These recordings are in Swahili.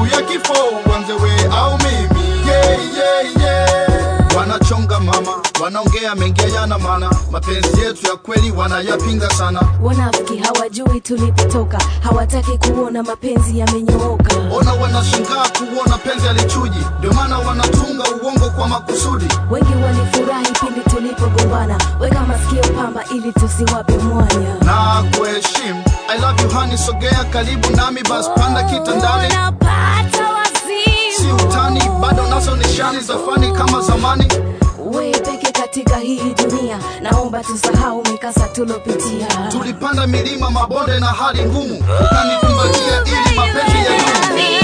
siku ya kifo uanze we au mimi yeah, yeah, yeah. wanachonga mama wanaongea mengi yana maana mapenzi yetu ya kweli wanayapinga sana wanafiki hawajui tulipotoka hawataki kuona mapenzi yamenyooka ona wanashangaa kuona penzi alichuji ndio maana wanatunga uongo kwa makusudi wengi walifurahi pindi tulipogombana weka masikio pamba ili tusiwape mwanya na kuheshimu i love you honey sogea karibu nami bas panda kitandani Unapata wazimu. si utani bado nazo nishani za fani kama zamani we peke katika hii dunia naomba tusahau mikasa tulopitia tulipanda milima mabonde na hali ngumu ukanikumbatia ili mapenzi ya dumu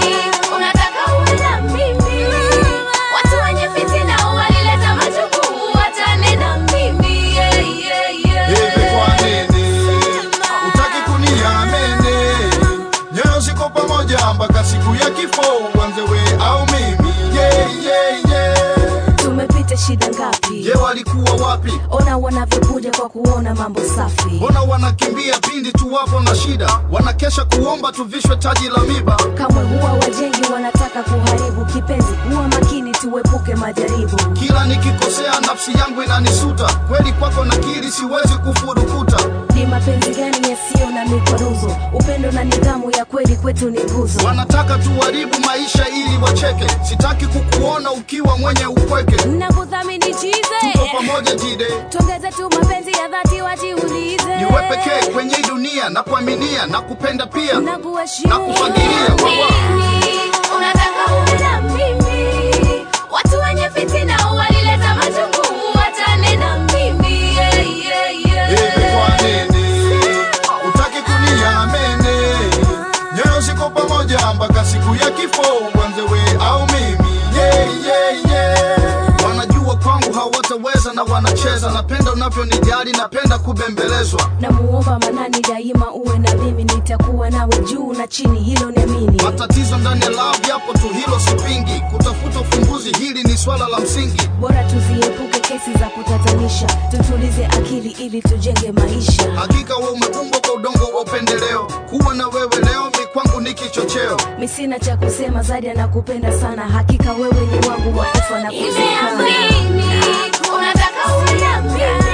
Unataka uwe na mimi. Watu wenye fitina walileta majukumu, watane na mimi. Yeah, yeah, yeah. hivi kwa nini utaki kuniamini nyoyo ziko pamoja mpaka siku ya kifo uanze we au mimi yeah, yeah, yeah. tumepita shida ngapi je walikuwa wapi ona wanavyokuja kwa kuona mambo safi mbona wanakimbia pindi tu wapo na shida wanakesha kuomba tuvishwe taji la miba kamwe huwa wajengi wanataka kuharibu kipenzi huwa makini tuepuke majaribu kila nikikosea nafsi yangu inanisuta kweli kwako nakiri siwezi kufurukuta ni mapenzi gani yasiyo na mikwaruzo upendo na nidhamu ya kweli kwetu ni nguzo wanataka tuharibu maisha ili wacheke sitaki kukuona ukiwa mwenye upweke nakuthamini chize tuko pamoja jide tuongeze tu mapenzi ya dhati wajiulize niwe pekee kwenye hii dunia na kuaminia na kupenda pia na kuheshimu na kufagilia wawa Mimi, unataka uwe na mimi. Watu wenye fitina walileta majukumu, watane na mimi. Yeah, yeah, yeah. hivi kwa nini utaki kuniamini nyoyo ziko pamoja mpaka siku ya kifo uanze we au mimi yeah, yeah, yeah. wanajua kwangu hawataweza na wanacheza napenda unavyonijali napenda kubembelezwa namuomba manani daima uwe na mimi nitakuwa nawe juu na chini hilo niamini matatizo ndani ya love yapo tu hilo sipingi kutafuta ufumbuzi hili ni swala la msingi bora tuziepuke kesi za kutatanisha tutulize akili ili tujenge maisha hakika we umeumbwa kwa udongo wa upendeleo kuwa na wewe leo mi kwangu ni kichocheo mi sina cha kusema zaidi anakupenda sana hakika wewe ni wangu wa kufa na kuzikana Nimeamini, unataka uwe na mimi.